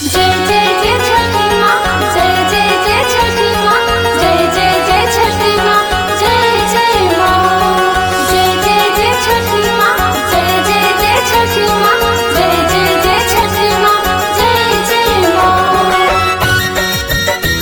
जय जय जय छठी माँ जय जय जय छठी माँ जय जय जय छठी माँ जय जय माँ जय जय जय छठी माँ जय जय जय छठी माँ जय जय जय छठी माँ जय जय माँ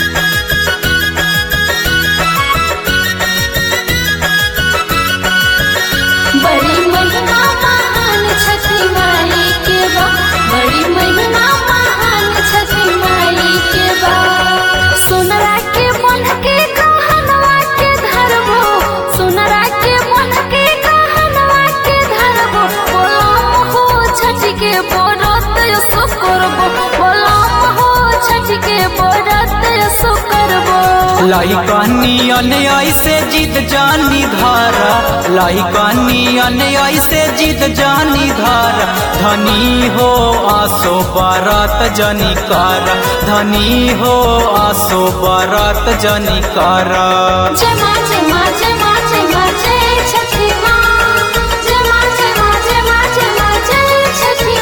बड़ी महिमा महान छठी माई के बा बड़ी महिमा महान छठी माई के बा सोनरा के मन के कहनवा के धरबो सोनरा के मन के कहनवा के धरबो बोलम हो छठी के बरत सो करबो बोलम हो छठी के बरत सो करबो लइकनियन ऐसे जिद जानी धार लइकनियन ऐसे जिद जानी धार धनी हो आसो बरत जनी कर धनी हो आसो बरत जनी कर जमा जमा जमा जमा जय छठी माँ जमा जमा जमा जमा जय छठी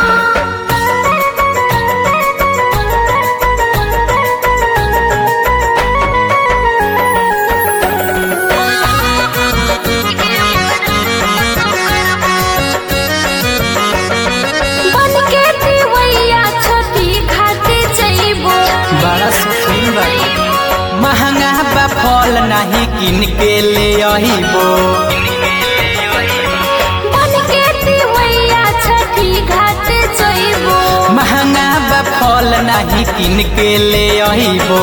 बन के दिवैया छोटी खाते जइबो बड़ा सुखी बा महंगा बा फल नहीं किन के ले अहिबो बन के दिवैया छठी घाटे जइबो महंगा बा फल नहीं किन के ले अहिबो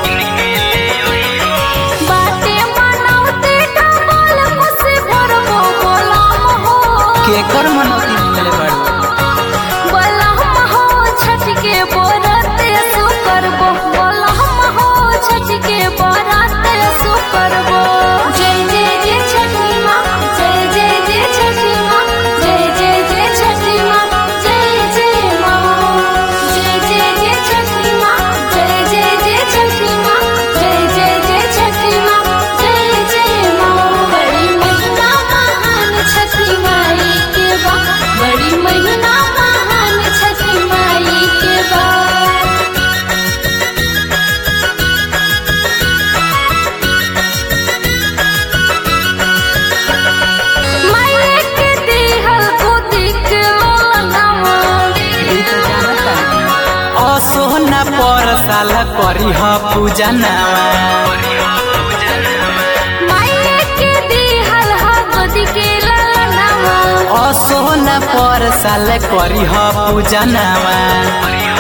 बाटे मनाउते डबल खुशी भरबो बोलम हो केकर मनौती मिले बड़ो बलहम हो छठ के बरत सु करबो बलहम हो छठ के बरत सु करबो जय जय जय छठी माँ जय जय जय छठी माँ जय जय जय छठी माँ जय जय माँ जय जय जय छठी माँ जय जय जय छठी माँ जय जय जय छठी माँ जय जय माँ बड़ी महिमा महान छठी माई के बा बड़ी महिमा महान छठी माई के बा माये के दिहल खुदी के लोलनावा असोना पर साल करी ह पूजा नावा माये के दिहल हा खुदी के लोलनावा असोना पर साल करी ह पूजा नावा